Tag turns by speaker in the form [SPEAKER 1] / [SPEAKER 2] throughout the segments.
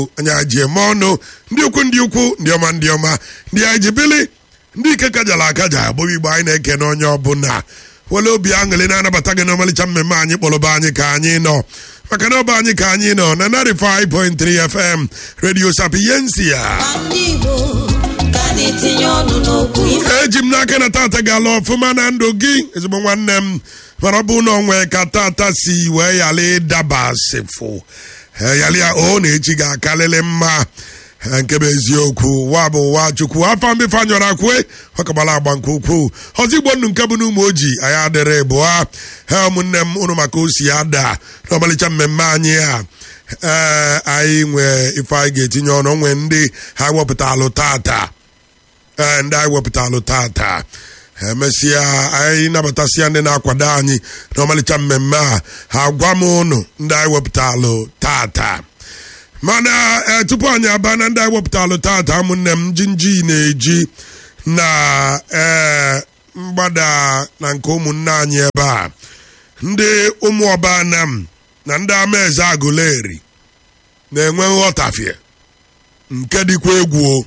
[SPEAKER 1] anyị ji eme ọnụ ndị ukwu ndị ukwu ndị ọma ndị ọma ndị anyị ji bili ndị ike kajara akaja agbụghị igbo anyị na-eke n'onye ọbụla wele obi aṅụrị na-anabata gị n'ọmalịcha mmemme anyị kpọrọba anyị ka anyị nọ maka na ọba anyị ka anyị nọ na 95.3 FM Radio Sapiensia
[SPEAKER 2] ndị Igbo ka na-etinye ọnụ n'okwu ife
[SPEAKER 1] eji m n'aka na tata ga-ala ọfụma na ndụ gị ezigbo nwanne m mara ọ bụ na onwe ka tata si wee yala ịdaba sịfụ yali ya o na echi ga-akalịlị mma Eh, nke bụ eziokwu ụwa bụ ụwa chukwu afọ mbefe anyọrọ akwue ọkabala agba nke ukwuu ọzọ igbo nnu nke bụ n'ụmụ ojii anyị adịrị bụa ha ụmụnne m ụnụ maka osi ada n'ọmalịcha mmemme anyị a ee anyị nwee ife anyị ga-etinye ọnụ nwee ndị ha wepụtalụ tata ee ndị anyị wepụtalụ tata emesịa anyị nabatasịa ndị na-akwado anyị n'ọmalịcha mmemme a ha gwa m ụnụ ndị anyị wepụtalụ tata mana eh, tupu anyị aba na ndị anyị wepụtalụ tata ụmụnne m jinji na-eji na ee mgbada na nke ụmụnne anyị ebe a ndị ụmụ ọba anam na ndị amaeze agụleri na-enwe nghọtafie nke dịkwa egwu o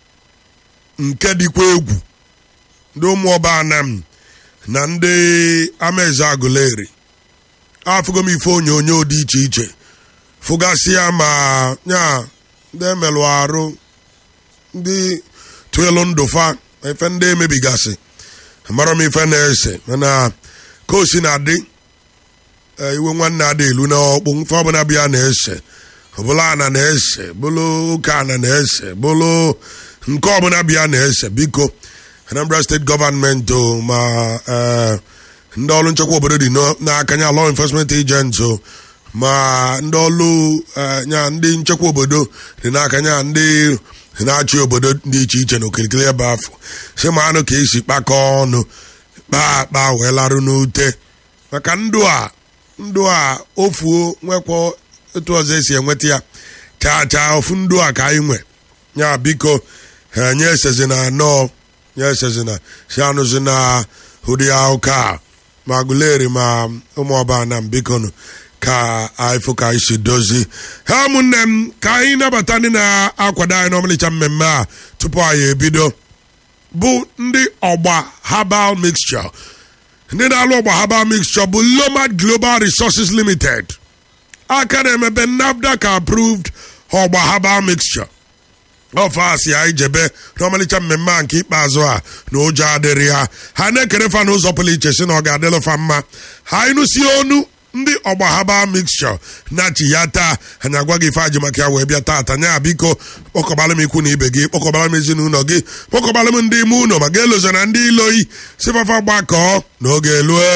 [SPEAKER 1] nke dịkwa egwu ndị ụmụ ọba anam na ndị amaeze agụleri afụgo m ife onyonyo dị iche iche fụgasịa ma nya ndị emelụ arụ ndị tụelu ndụfa efe ndị emebigasị amara m ife na-ese mana ka o si na-adị eh, iwe nwanne ada elu na ọkpụ mfe ọbụla bịa na-ese ọbụla ana na-ese bụlụ ụka ana na-ese bụlụ nke ọbụla bịa na-ese biko Anambra steeti gọọmenti o ma eh, ndị ọrụ nchekwa obodo dị n'o- n'aka ya law enforcement agents o ma ndị ọrụ eh, ya ndị nchekwa obodo dị n'aka ya ndị na-achị obodo dị iche iche na okirikiri ebe afọ si ma anụ ka esi kpakọọ ọnụ kpaa akpa wee larụ n'ute maka ndụ a ndụ a ofuo nwekwa etu ọzọ esi enweta ya chaa chaa ofu ndụ a ka anyị nwe ya biko ha nye esezina anọ nye esezina si anụzi na ụdị ụka ma guleri ma ụmụọba na mbikonu ka anyị fụ ka anyị si dozi ha ụmụnne m ka anyị nabata ndị na-akwado anyị n'ọmalịcha mmemme a tupu anyị ebido bụ ndị ọgba herbal mixture ndị na-alụ ọgba herbal mixture bụ lomad global resources limited aka na-emebe nafdac approved ọgba herbal mixture ọfasi anyị jebe n'ọmalịcha mmemme a nke ikpeazụ a na ụjọ adịrị ha ha na-ekere fa n'ụzọ pụrụ iche si na ọ ga-adịlụ fa mma ha ịnụsi onu ndị ọgba herbal mixture na-achị ya taa anyị agwa gị ife ajị maka ya wee bịa taata nya biko kpọkọbala m ikwu na ibe gị kpọkọbala m ezinụlọ gị kpọkọbala m ndị ime ụlọ maka elozo na ndị iloyi sifafa gbakọọ n'oge elue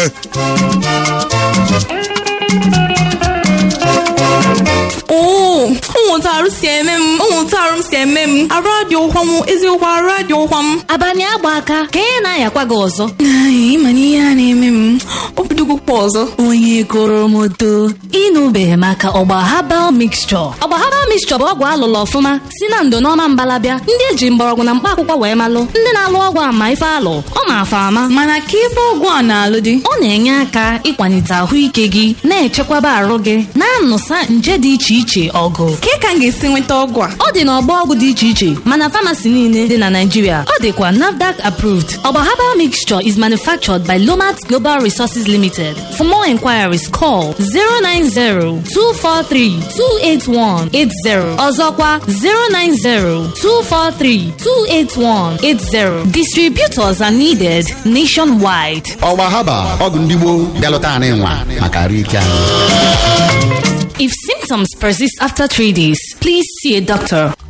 [SPEAKER 3] oo ụmụntarụ si eme m ụmụntarụ m si eme m arụ adị ụkwa m eziokwu arụ adị ụkwa m
[SPEAKER 4] abalị agba aka ka ị na-ayakwa gị ọzọ
[SPEAKER 3] Ai, ịma na ihe a na-eme m obidogokwa ọzọ
[SPEAKER 4] onye goro m oto ịnụbeghị maka ọgba habal mixture ọgba habal mixture bụ ọgwụ alụlụ ọfụma si na ndo n'ọma mbalabịa ndị eji mgbọrọgwụ na mkpa akwụkwọ wee malụ ndị na-alụ ọgwụ ama ife alụ ọ ma afa ama
[SPEAKER 3] mana ka ife ọgwụ a na-alụ dị
[SPEAKER 4] ọ na-enye aka ịkwalite ahụike gị na-echekwaba arụ gị na-anụsa nje dị iche iche ọgụ
[SPEAKER 3] ka ka m ga-esi nweta ọgwụ a
[SPEAKER 4] ọ dị n'ọgbọ ọgwụ dị iche iche mana famasi niile dị na Naịjirịa ọ dịkwa NAFDAC approved ọgba herbal mixture is manufactured by Lomat Global Resources Limited for more inquiries call 090-243-28180 ọzọkwa 090-243-28180 distributors are needed nationwide
[SPEAKER 5] ọgba haba ọgwụ ndị gboo bịalụta anyị nwa maka arụ ike anyị
[SPEAKER 4] if symptoms persist after three days please see a doctor